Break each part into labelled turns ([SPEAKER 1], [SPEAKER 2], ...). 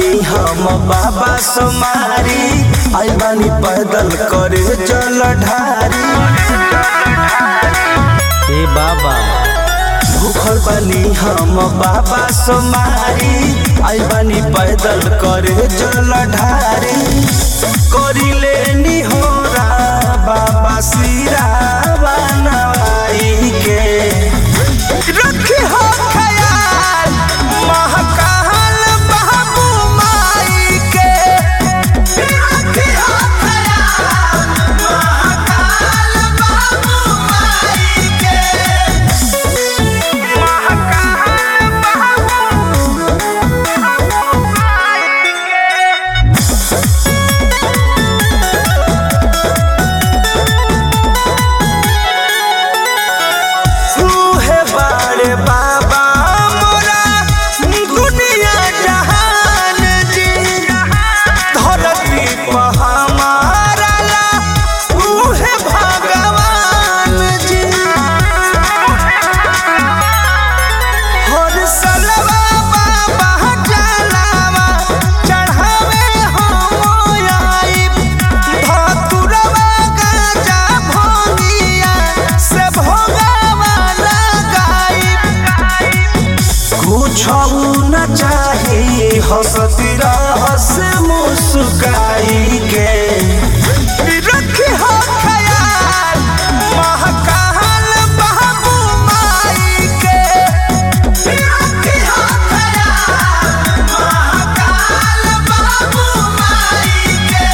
[SPEAKER 1] बानी हम बाबा सोमारी आई बानी पैदल करे जल ढारी
[SPEAKER 2] ए बाबा
[SPEAKER 1] भूखल बानी हम बाबा सोमारी आई बानी पैदल करे जल ढारी करी लेनी हो बाबा सिरा बनवाई के रखी हो ख्याल महकाल बाबू माई के रखी हो ख्याल महकाल बाबू माई के महकाल बाबू माई के सूहे बाड़े बाबा मोरा दुनिया जहान जी धरती पर हमारा ला सूहे भगवान जी हर सलवा बाबा जलावा चढ़ावे हम आइब धतुरवा गाजा भोगिया से भोगावा लगाइब कुछ न चाही हंसती रहस मुस्काई के रखी हो ख्याल महकाल बाबू माई के रखी हो ख्याल महकाल बाबू माई के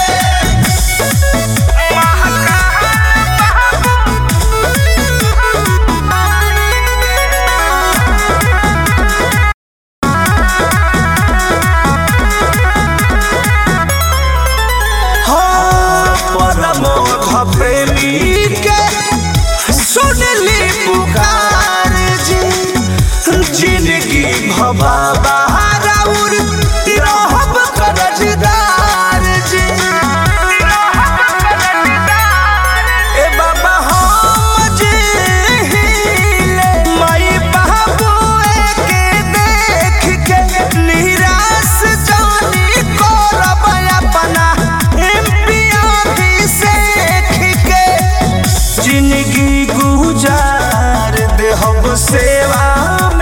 [SPEAKER 1] परमोध प्रेमी के सुनली पुकार जी जिंदगी भबाबा राउर रहब करजदार जी ए बाबा हम जी हिले माई बाबू के देख के निराश जानी करब अपना एम्पिया सेख के जिंदगी गुजार देहब सेवा